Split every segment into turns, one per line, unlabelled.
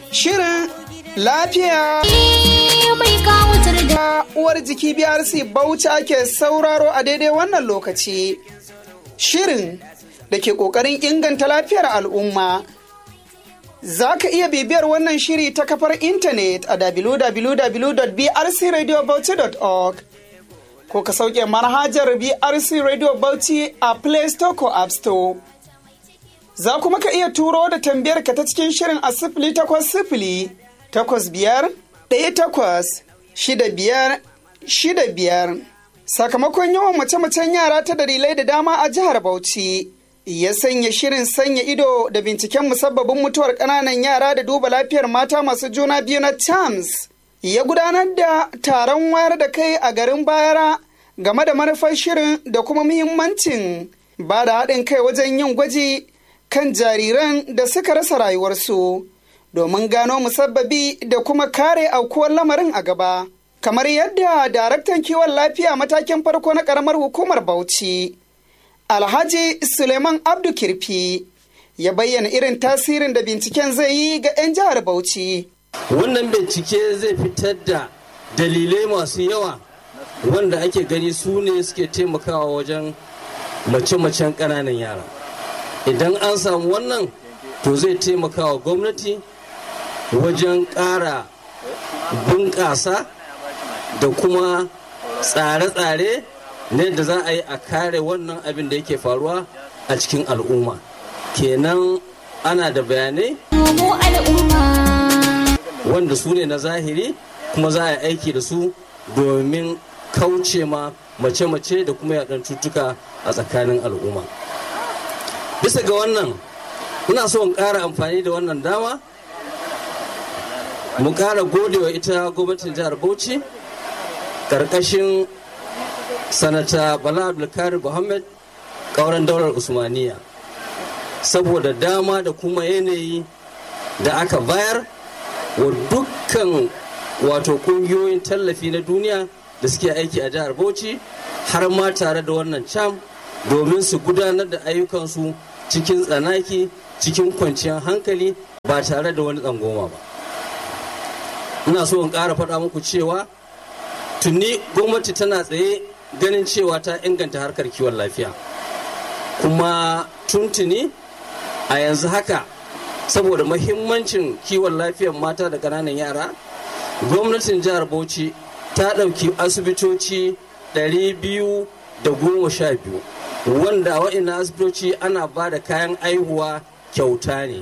Shirin lafiya
mai kawutar da
uwar jiki BRC Bauchi ake sauraro a daidai wannan lokaci. Shirin da ke ƙoƙarin inganta lafiyar al'umma. Za ka iya bibiyar wannan shiri ta kafar intanet a www.brcradiobauchi.org ko ka sauke manhajar BRC Radio Bauchi a Play Store ko App Store. Za kuma ka iya turo da tambayar ka ta cikin shirin a sifili takwas sifili takwas biyar ɗaya takwas shida biyar shida biyar. Sakamakon yawan mace-macen yara ta dalilai da dama a jihar Bauchi. Ya sanya shirin sanya ido da binciken musabbabin mutuwar ƙananan yara da duba lafiyar mata masu juna biyu na TAMS. Ya gudanar da taron wayar da kai a garin Bayara game da manufar shirin da kuma muhimmancin ba da haɗin kai wajen yin gwaji kan jariran da suka rasa rayuwarsu domin gano musabbabi da kuma kare aukuwar lamarin a gaba. Kamar yadda daraktan kiwon lafiya matakin farko na ƙaramar hukumar Bauchi, Alhaji Suleiman Abdu Kirfi, ya bayyana irin tasirin da binciken zai yi ga 'yan jihar Bauchi.
Wannan bincike zai fitar da dalilai masu yawa wanda ake gani su ne suke taimakawa wajen mace-macen ƙananan yara. Idan an samu wannan, to zai taimakawa gwamnati wajen ƙara bunƙasa da kuma tsare-tsare na yadda za a yi a kare wannan abin da yake faruwa a cikin al'umma kenan ana da bayanai
mu al'umma.
wanda su ne na zahiri kuma za a yi aiki da su domin kauce ma mace-mace da kuma yaɗan cutuka a tsakanin al'umma bisa ga wannan ina so in ƙara amfani da wannan dama mu ƙara godewa ita gwamnatin jihar bauchi ƙarƙashin sanata bala abdulkarir muhammad ƙauren daular usmaniya saboda dama da kuma yanayi da aka bayar wa dukkan wato ƙungiyoyin tallafi na duniya da suke aiki a jihar bauchi har ma tare da wannan cam domin su gudanar da ayyukansu cikin tsanaki cikin kwanciyar hankali ba tare da wani tsangoma ba ina so in ƙara faɗa muku cewa tuni gwamnati tana tsaye ganin cewa ta inganta harkar kiwon lafiya kuma tuntuni a yanzu haka saboda mahimmancin kiwon lafiyar mata da ƙananan yara gwamnatin jihar bauchi ta ɗauki asibitoci 212 wanda wa'ina asibitoci ana ba da kayan aihuwa kyauta ne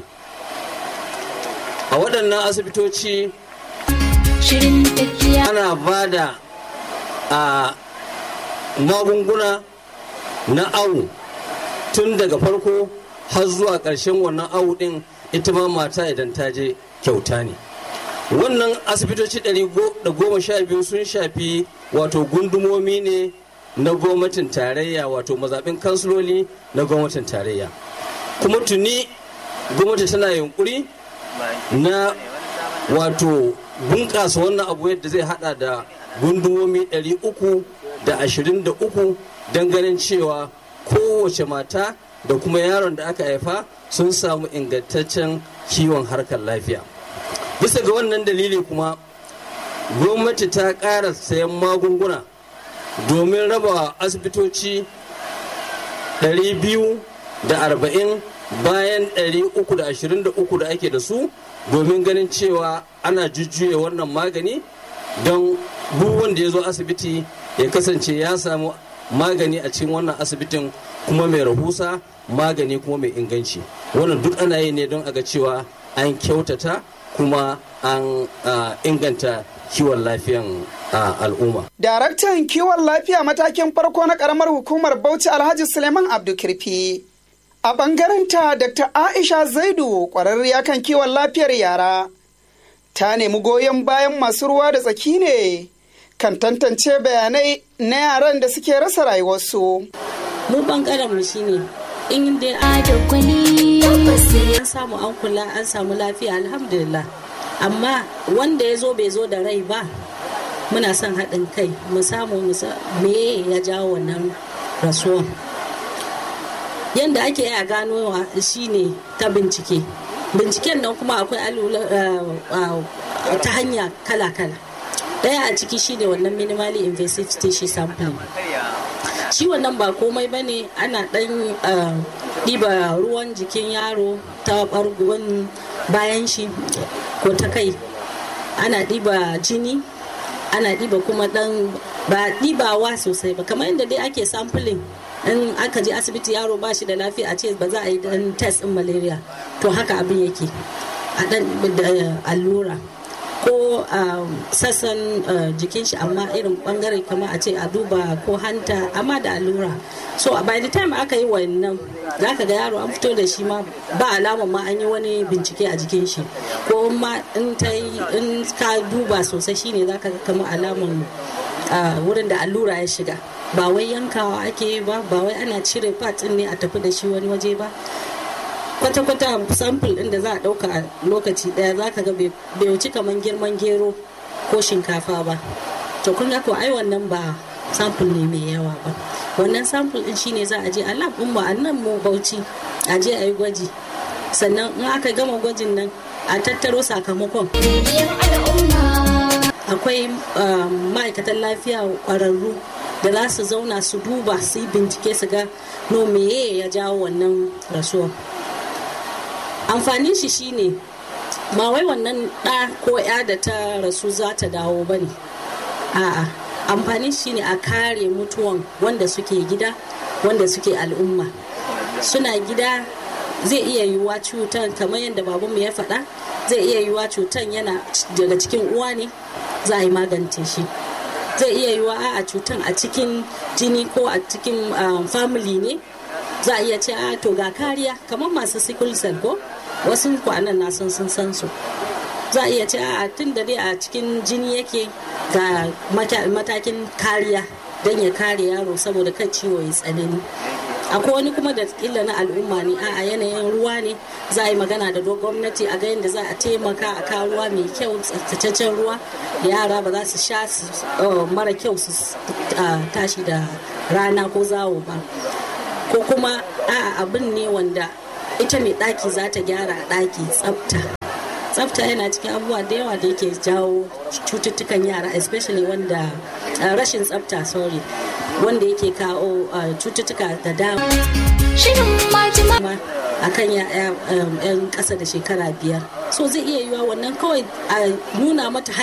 a waɗannan asibitoci
Shirin tafiya
ana ba da a magunguna na awu tun daga farko har zuwa ƙarshen wannan awu ɗin ita ma mata idan ta je kyauta ne wannan asibitoci 112 sun shafi wato gundumomi ne na gwamnatin tarayya wato mazaɓin kansiloli na gwamnatin tarayya kuma tuni gwamnati tana yunkuri na wato bunƙasa wannan abu yadda zai hada da gundumomi 323 don ganin cewa kowace mata da kuma yaron da aka haifa sun samu ingantaccen kiwon harkar lafiya bisa ga wannan dalili kuma gwamnati ta ƙara sayan magunguna domin raba asibitoci 240 bayan 323 da ake da su domin ganin cewa ana jujjuye wannan magani don duk wanda ya zo asibiti ya kasance ya samu magani a cikin wannan asibitin kuma mai rahusa magani kuma mai inganci wannan duk ana yi ne don a ga cewa an kyautata kuma an ah, inganta kiwon lafiyan ah, al'umma
Daraktan kiwon lafiya matakin farko na ƙaramar hukumar Bauchi Alhaji Suleiman Abdulkirfi. A ɓangarenta Dr. Aisha Zaidu ƙwararriya kan kiwon lafiyar yara. Ta nemi goyon bayan masu ruwa da tsaki ne kan tantance bayanai na yaran da suke rasa rayuwarsu.
mu bangaren mu shine in dai
da gwani.
an samu an kula an samu lafiya alhamdulillah amma wanda ya zo bai zo da rai ba muna son haɗin kai mu samu mu sa me ya jawo wannan rasuwan yadda ake yi a ganowa shine ta bincike binciken nan kuma akwai ta hanya kala-kala daya a ciki shine wannan minimally invasive tissue sampling shi wannan ba komai ba ne ana dan ɗiba ruwan jikin yaro ta ɓargon bayan shi ko ta kai ana ɗiba jini ana ɗiba kuma ɗan ba ɗibawa sosai ba kamar yadda dai ake sampling in aka je asibiti yaro ba shi da lafiya a ce ba za a yi dan test din malaria to haka abin yake a dan da allura ko sassan jikin shi amma irin bangare kamar a ce a duba ko hanta amma da allura so by the time aka yi wannan za ka ga yaro an fito da shi ma ba alama ma an yi wani bincike a jikin shi ko ma in ta in ka duba sosai shine za ka ga kamar alaman wurin da allura ya shiga ba wai yankawa ake yi ba ba wai ana cire part ne a tafi da shi wani waje ba kwata-kwata sample din da za a ɗauka a lokaci ɗaya za ka ga bai wuci kamar girman gero ko shinkafa ba to kun ga ko ai wannan ba sample ne mai yawa ba wannan sample din shine za a je a lab din mu a nan mu bauchi a je a yi gwaji sannan in aka gama gwajin nan a tattaro sakamakon akwai ma'aikatan lafiya ƙwararru da za su zauna su duba su yi bincike su ga no meye ya jawo wannan rasuwa amfanin shi shine ba wai wannan ɗa ko ya da ta rasu za ta dawo ba ne a'a amfanin shi ne a kare mutuwan wanda suke gida wanda suke al'umma suna gida zai iya yiwuwa cutan kamar yadda babanmu ya faɗa zai iya yiwuwa cutan yana daga cikin uwa ne za a yi magance shi zai iya yiwa a cutan a cikin jini ko a cikin family ne za a iya ce a to ga kariya kamar masu sickle cell ko wasu kwanan na sun sun san su za a iya ce a tun da dai a cikin jini yake ga matakin kariya don ya kare yaro saboda kan ciwo ya tsanani akwai wani kuma da kila na al'umma ne a yanayin ruwa ne za a yi magana da gwamnati a ga yadda za a taimaka a kawo ruwa mai kyau tsaftataccen ruwa da yara ba za su sha mara kyau su tashi da rana ko zawo ba ko kuma a abin ne wanda ita mai ɗaki za ta gyara ɗaki tsafta tsafta yana cikin abubuwa da yawa da yake jawo cututtukan yara especially wanda rashin tsafta sorry wanda yake kawo cututtuka da dama a kan yan ƙasa da shekara biyar so zai iya yiwa wannan kawai a nuna mata